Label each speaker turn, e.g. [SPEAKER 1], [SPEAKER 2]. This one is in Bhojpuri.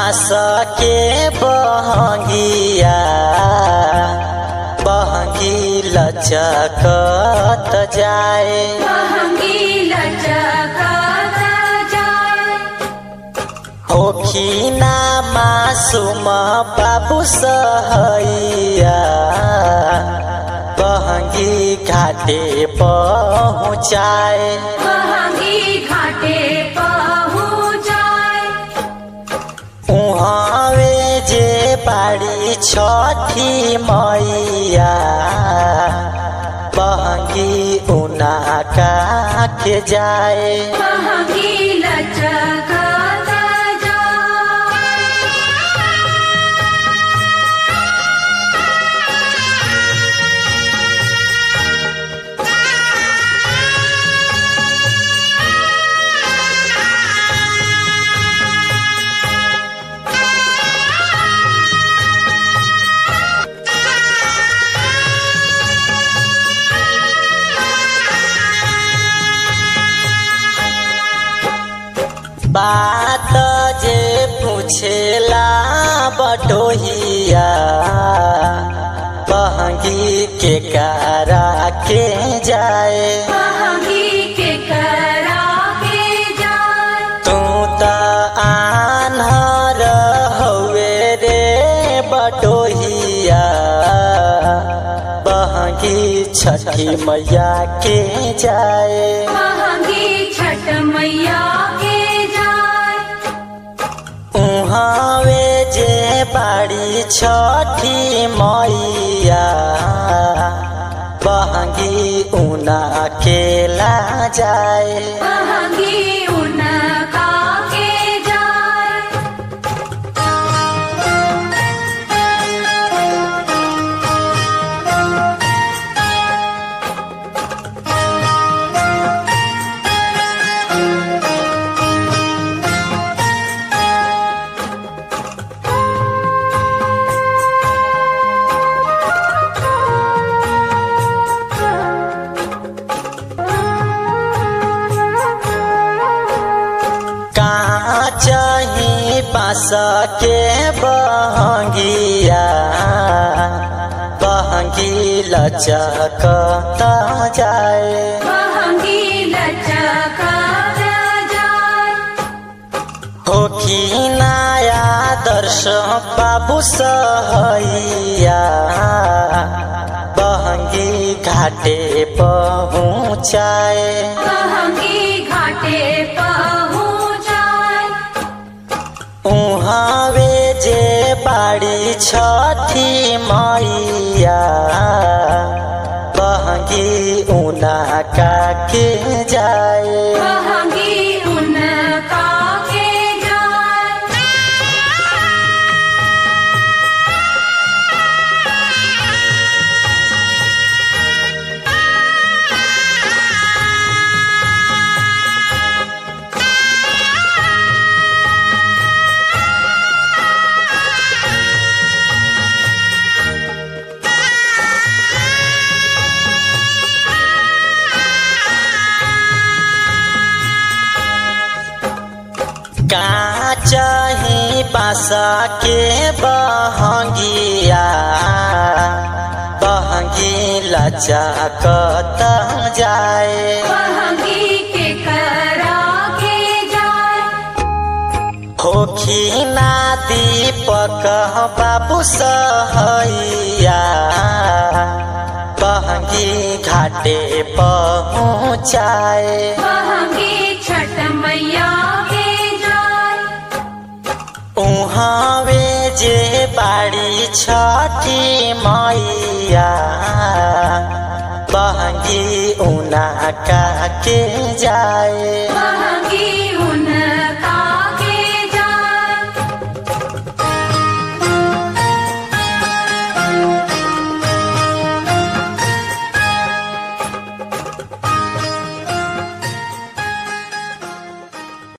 [SPEAKER 1] बाँस के बहंगिया बहंगी लचकत जाए
[SPEAKER 2] बहंगी लचकत जाए
[SPEAKER 1] होखिना मासूम बाबू सहैया बहंगी घाटे पहुँचाए
[SPEAKER 2] बहंगी घाटे पहुँचाए
[SPEAKER 1] उहाँवे जे बाड़ी छठी मैया बहंगी उना के जाए
[SPEAKER 2] बहंगी लचकत जाए
[SPEAKER 1] बात जे पूछेला बटोहिया बहंगी के कारा के जाए
[SPEAKER 2] बहंगी के करा के जाए
[SPEAKER 1] तू त आन्हर हवे रे बटोहिया बहंगी छठी मैया के जाए
[SPEAKER 2] बहंगी छठ मैया के जाए
[SPEAKER 1] उहाँवे जे बाड़ी छठी मैया बहंगी उना अकेला जाए
[SPEAKER 2] बहंगी उनका के जाए
[SPEAKER 1] कहाँ चाही बाँस के बहंगिया बहंगी लचक जाए
[SPEAKER 2] बहंगी लचकत जाए
[SPEAKER 1] होखी नया दर्श बाबू सहैया बहंगी घाटे पहुँचाए
[SPEAKER 2] बहंगी घाटे पहुँचाए
[SPEAKER 1] उहाँवे जे बाड़ी छठी मैया बहंगी उना के जाए
[SPEAKER 2] बहंगी उनका के जाए
[SPEAKER 1] का चाही बासा के बहंगिया बहंगी लचकत जाए
[SPEAKER 2] बहंगी के करा के जाए
[SPEAKER 1] होखी ना दीपक बाबू सहैया बहंगी घाटे पहुँचाए
[SPEAKER 2] बहंगी छठ मैया के जाए
[SPEAKER 1] उहाँवे जे बाड़ी छठी मैया बहंगी उना के जाए
[SPEAKER 2] बहंगी